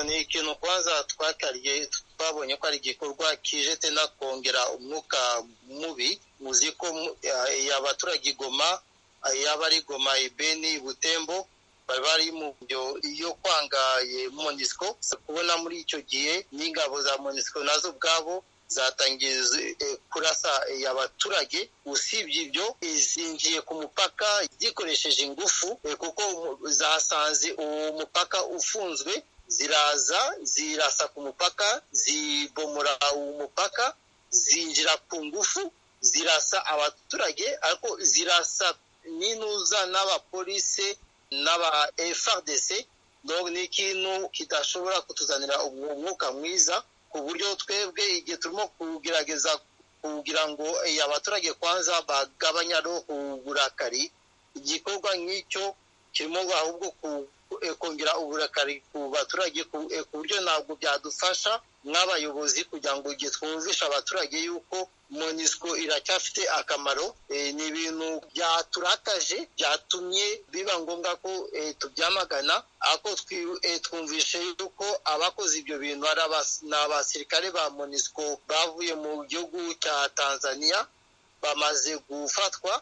ni ikintu kwanza twatariye twabonye ko ari igikorwa kije tena kongera umwuka mubi muzi ko abaturage igoma yaba ari goma ibeni butembo bari bari mu byo iyo kwanga monisiko kubona muri icyo gihe n'ingabo za monisiko nazo ubwabo zatangiye kurasa abaturage usibye ibyo zinjiye ku mupaka zikoresheje ingufu kuko zasanze uwo mupaka ufunzwe ziraza zirasa ku mupaka zibomora uwo mupaka zinjira ku ngufu zirasa abaturage ariko zirasa n'inuza n'abapolisi n'aba FRDC ni ikintu kidashobora kutuzanira umwuka mwiza ku buryo twebwe igihe turimo kugerageza kugira ngo abaturage kwanza bagabanya uburakari igikorwa nk'icyo kirimo ahubwo kongera uburakari ku baturage ku buryo ntabwo byadufasha nk'abayobozi kugira ngo igihe twumvishe abaturage yuko monisco iracyafite akamaro ni ibintu byaturakaje byatumye biba ngombwa ko tubyamagana ako twumvishe yuko abakoze ibyo bintu ni abasirikare ba monisco bavuye mu gihugu cya tanzania bamaze gufatwa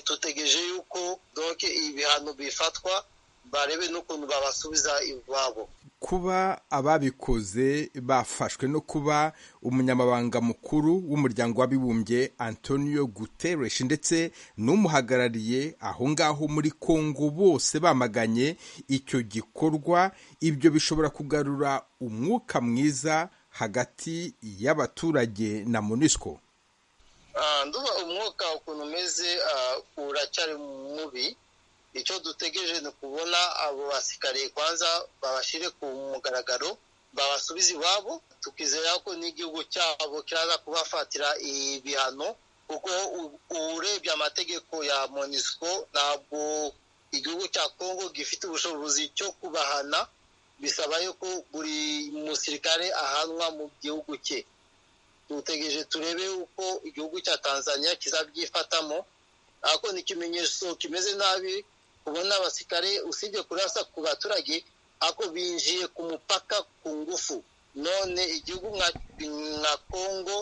tutegereje yuko doke ibihano bifatwa barebe n'ukuntu babasubiza iwabo kuba ababikoze bafashwe no kuba umunyamabanga mukuru w'umuryango w'abibumbye antonio guterres ndetse n'umuhagarariye aho ngaho muri congo bose bamaganye icyo gikorwa ibyo bishobora kugarura umwuka mwiza hagati y'abaturage na munisco nduba umwuka ukuntu umeze uracyari mubi icyo dutegereje ni ukubona abo basikare kwanza babashyire ku mugaragaro babasubize iwabo tukizera ko n'igihugu cyabo kiraza kubafatira ibihano kuko urebye amategeko ya monisco ntabwo igihugu cya congo gifite ubushobozi cyo kubahana bisaba yuko buri musirikare ahanwa mu gihugu cye dutegereje turebe uko igihugu cya tanzania kizabyifatamo ariko ni ikimenyetso kimeze nabi ubona abasirikare usibye kurasa ku baturage ako binjiye ku mupaka ku ngufu none igihugu nka congo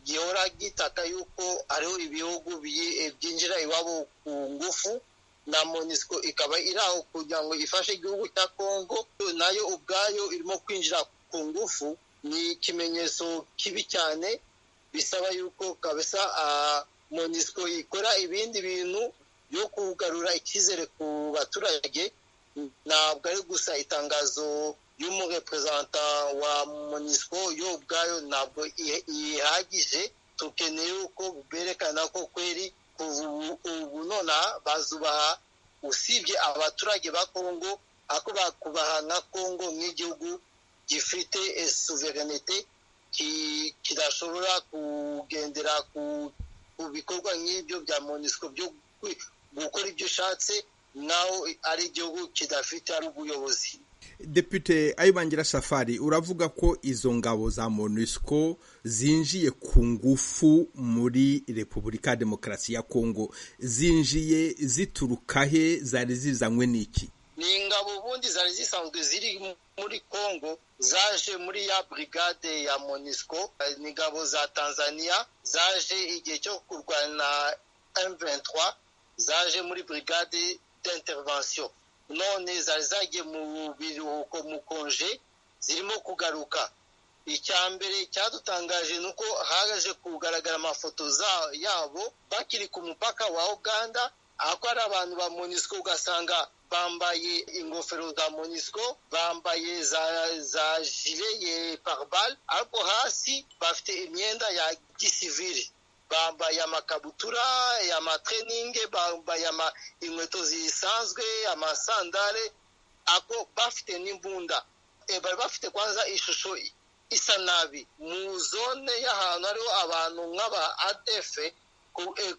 gihora gitaka yuko hariho ibihugu byinjira iwabo ku ngufu na monisco ikaba iri aho kugira ngo ifashe igihugu cya congo nayo ubwayo irimo kwinjira ku ngufu ni ikimenyetso kibi cyane bisaba yuko kabisa monisco ikora ibindi bintu yo kugarura icyizere ku baturage ntabwo ari gusa itangazo y'umureperezanta wa monisco yo ubwayo ntabwo ihagije tukeneye uko berekana ko kweri ubu nonaha bazubaha usibye abaturage ba kongo ako bakubaha nka kongo nk'igihugu gifite suverenite kidashobora kugendera ku bikorwa nk'ibyo bya monisco byo gukora ibyo ushatse naho ari igihugu kidafite ari ubuyobozi depute ayibangira safari uravuga ko izo ngabo za monusco zinjiye ku ngufu muri repubulika ya demokarasi ya kongo zinjiye zituruka he zari zizanywe n'iki ni ingabo ubundi zari zisanzwe ziri muri congo zaje muri ya brigade ya monusco ni ingabo za tanzania zaje igihe cyo kurwana M23 zaje muri brigade d'intervention none zari zagiye mu biruhuko mu konje zirimo kugaruka icya mbere cyadutangaje ni uko haje kugaragara amafoto yabo bakiri ku mupaka wa uganda ako ari abantu ba monisco ugasanga bambaye ingofero za monisco bambaye za, za jile ye parbal ariko hasi bafite imyenda ya gisivili bambaye amakabutura amatreningi bambaye inkweto zisanzwe amasandare ako bafite n'imbunda bari bafite kwanza ishusho isa nabi mu zone y'ahantu hariho abantu nk'aba adefe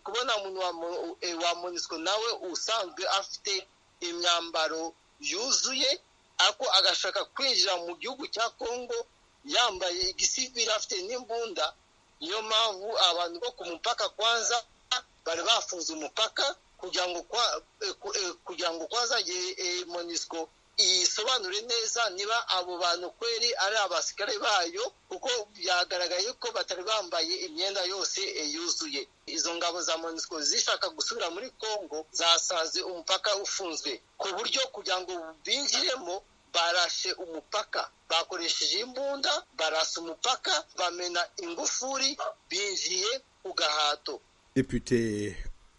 kubona umuntu wa monisiko nawe usanzwe afite imyambaro yuzuye ako agashaka kwinjira mu gihugu cya kongo yambaye igisivire afite n'imbunda niyo mpamvu abantu bo ku mupaka kwanza bari bafunze umupaka kugira ngo kugira ngo kwanza monisco isobanure neza niba abo bantu kweri ari abasikare bayo kuko byagaragaye ko batari bambaye imyenda yose yuzuye izo ngabo za monisco zishaka gusubira muri congo zasanze umupaka ufunzwe ku buryo kugira ngo binjiremo barashe umupaka bakoresheje imbunda barasa umupaka bamena ingufuri binjiye ku gahato depute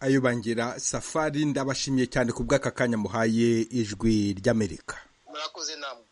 ayo bangira safari ndabashimiye cyane ku bw'aka kanya muhaye ijwi ry'amerika murakoze namwe